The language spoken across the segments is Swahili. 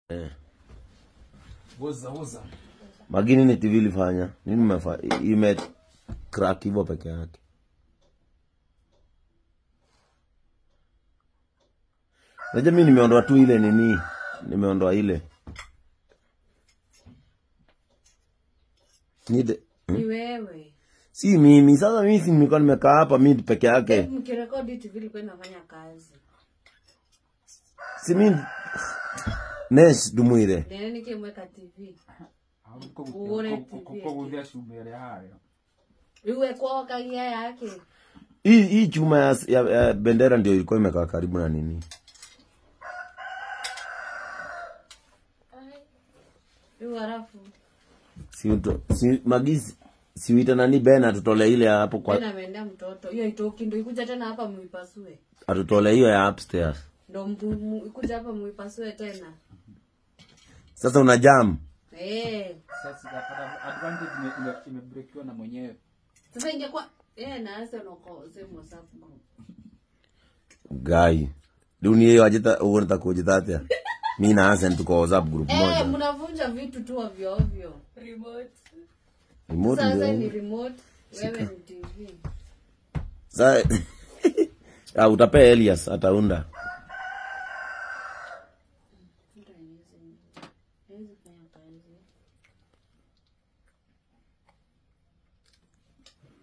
Eh. Woza woza. Magini ni TV ilifanya. Nini imefa ime crack hivyo peke yake. Unajua mimi nimeondoa tu ile nini? Nimeondoa ile. Nide. Ni wewe. Si mimi, sasa mimi si nilikuwa nimekaa hapa mimi peke yake. Mkirekodi TV ilikuwa inafanya kazi. Si mimi Nesh dumwire. Nene nikimweka TV. Ahubwo Uone kuko TV kuko guthia shumere hayo. Iwe kwa kagia yake. Hii hii chuma ya, ya, ya bendera ndio ilikuwa imekaa karibu na nini? Iwe halafu. Si, uto, si magisi si uita nani Ben atutole ile ya hapo kwa Tena ameendea mtoto. Hiyo itoki ndio ikuja tena hapa muipasue. atutole hiyo ya upstairs. Ndio mu- mu- ikuja hapa muipasue tena. Sasa una jam. Eh. Sasa kapata advantage ime- ime- imebreakiwa na mwenyewe. Sasa ingekuwa eh na ase noko sema WhatsApp group. Guy. Dunia hiyo ajita uonata kujita atia. Mimi na Hassan tuko WhatsApp group Eh, moja. mnavunja vitu tu ovyo ovyo. Remote. Remote Sasa ndio. ni remote, wewe ni TV. Sasa ah, utapea Elias ataunda. Haiwezi fanya kazi.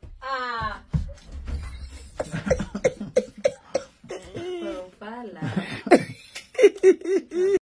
Ah. Profala.